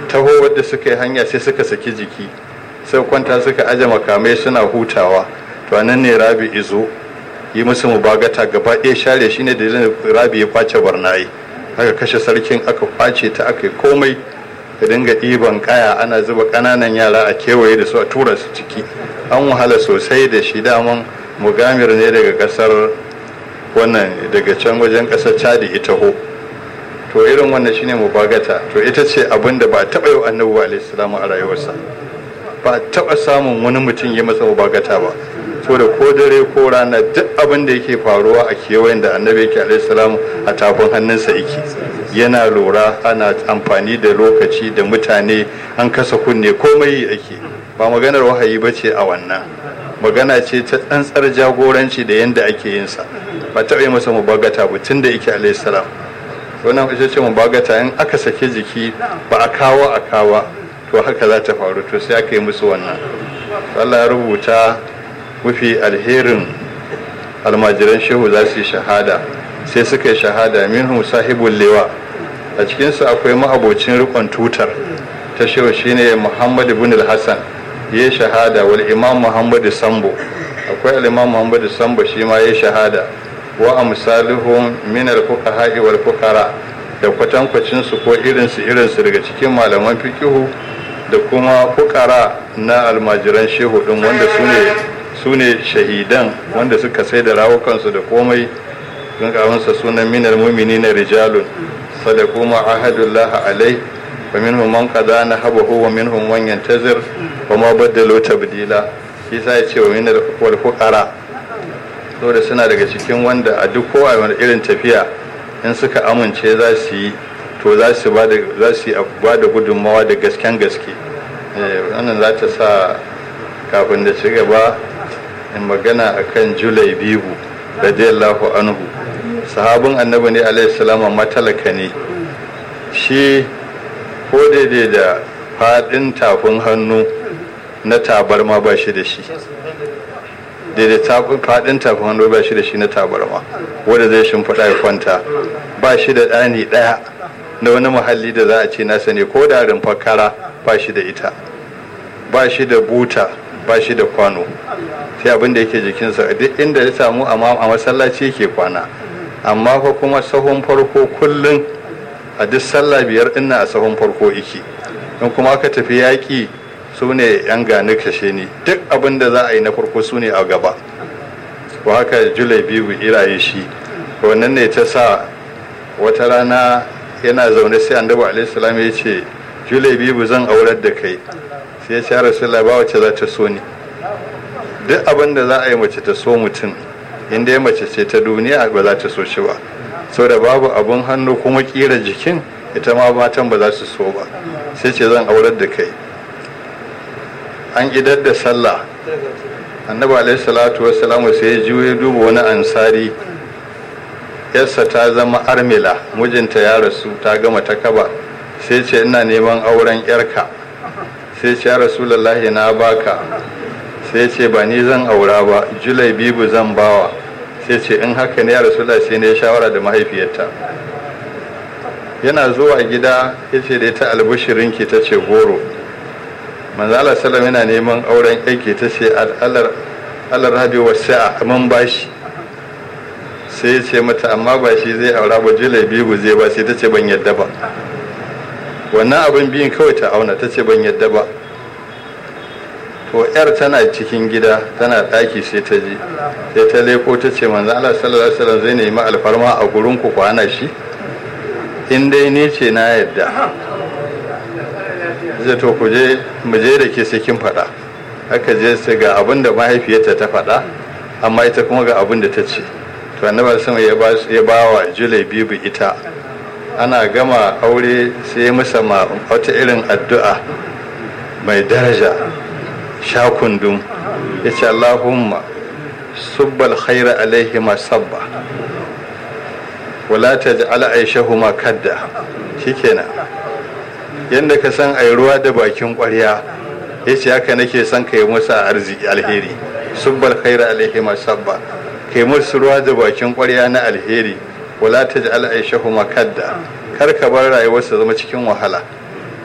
taho wadda suka yi hanya sai suka saki jiki sai kwanta suka aje makamai suna hutawa to nan ne rabi izo yi musu mubagata gaba ɗaya share shine dalilin rabi ya kwace barnayi aka kashe sarkin aka kwace ta aka yi komai ka dinga ɗiban kaya ana zuba ƙananan yara a kewaye da su a tura su ciki an wahala sosai da shi daman mugamir ne daga ƙasar wannan daga can wajen ƙasar chadi ita ho to irin wannan shine mubagata to ita ce abin da ba a taɓa yi wa annabi alaihi salamu a rayuwarsa ba a taɓa samun wani mutum ya masa mubagata ba so da ko dare ko rana duk abin da yake faruwa a kewayen da annabi yake alaihi salamu a tafin hannunsa yake yana lura ana amfani da lokaci da mutane an kasa kunne komai ake ba maganar wahayi ba ce a wannan magana ce ta tsantsar jagoranci da yadda ake yin sa ba taɓa yi masa mubagata ba tun da yake alaihi salam wannan ita ce mubagata in aka sake jiki ba a kawo a kawa to haka za ta faru to sai aka yi musu wannan Allah ya rubuta mafi alherin almajiran shehu za su yi shahada sai suka yi shahada minhum sahibul lewa a cikinsu akwai ma'abocin rikon tutar ta shehu shine muhammad ibn al-hassan ya yi shahada wal imam muhammad sambo akwai al-imam muhammad sambo shi ma ya yi shahada wa amsaluhum min al-fuqaha wal fuqara da kwatankwacin su ko irin su irin su daga cikin malaman fiqihu da kuma fuqara na almajiran shehu din wanda sune sune shahidan wanda suka sai da rawukansu da komai don kawansa sunan minal mu'minina rijalun sadaqu ma ahadullah alai wa minhum man qada nahabahu wa minhum man yantazir wa ma badalu tabdila shi sai ya ce wa minal wal fuqara saboda suna daga cikin wanda a duk kowa wani irin tafiya in suka amince za su yi to za su ba da gudunmawa da gasken gaske wannan za ta sa kafin da ci gaba in magana akan julai biyu radiyallahu anhu sahabin annabi ne alaihi salama matalaka ne shi ko daidai da faɗin tafin hannu na tabarma ba shi da shi daidai faɗin tafin hannu ba shi da shi na tabarma wanda zai shimfiɗa ya kwanta ba shi da ɗani ɗaya na wani muhalli da za a ce nasa ne ko da rumfar kara ba shi da ita ba shi da buta ba shi da kwano sai abin da yake jikinsa duk inda ya samu a masallaci yake kwana amma fa kuma sahun farko kullum a duk sallah biyar ina a sahun farko iki in kuma aka tafi yaƙi su ne yan gani kashe ni duk abin da za a yi na farko su ne a gaba ko haka julai biyu iraye shi wannan ne ta sa wata rana yana zaune sai annabi alaihi salam ya ce julai biyu zan aurar da kai sai ya ce rasulullah ba wacce za ta so ni duk abin da za a yi mace ta so mutum inda ya mace ce ta duniya ba za ta so shi ba saboda babu abun hannu kuma kira jikin ita ma matan ba za su so ba sai ce zan aurar da kai an idar da sallah annabi alaihi salatu wassalamu sai ya juye duba wani ansari yarsa ta zama armila mijinta ya rasu ta gama ta kaba sai ce ina neman auren yarka sai ce ya rasulullahi na baka sai ce ba ni zan aura ba julai bibu zan bawa sai ce in haka ne ya rasulullahi sai ne shawara da mahaifiyarta yana zuwa gida ya ce da ita albishirinki ta ce goro manzala salam yana neman auren aiki ta ce alar rabi wasu a man bashi sai ya ce mata amma ba shi zai aura ba julai biyu zai ba sai ta ce ban yadda ba wannan abin biyun kawai ta auna ta ce ban yadda ba to yar tana cikin gida tana ɗaki sai ta ji sai ta leko ta ce manzo Allah sallallahu alaihi wasallam zai nemi alfarma a gurin ku kwana shi in dai ni ce na yadda zai to ku je mu je da ke sai kin faɗa aka je sai ga abin da mahaifiyarta ta faɗa amma ita kuma ga abin da ta ce to annabi sama ya ba ya ba wa julai bibu ita ana gama aure sai ya masa wata irin addu'a mai daraja shakundum ya ce Allahumma subbal khaira alaihi ma sabba wala ta ja'ala aishahuma kadda shikenan yadda ka san ai ruwa da bakin ƙwarya ya ce haka nake son ka yi musa arziki alheri subbal khaira alaihi ma sabba kai musu ruwa da bakin ƙwarya na alheri wala ta ja'ala aishahuma kadda kar ka bar rayuwarsa zama cikin wahala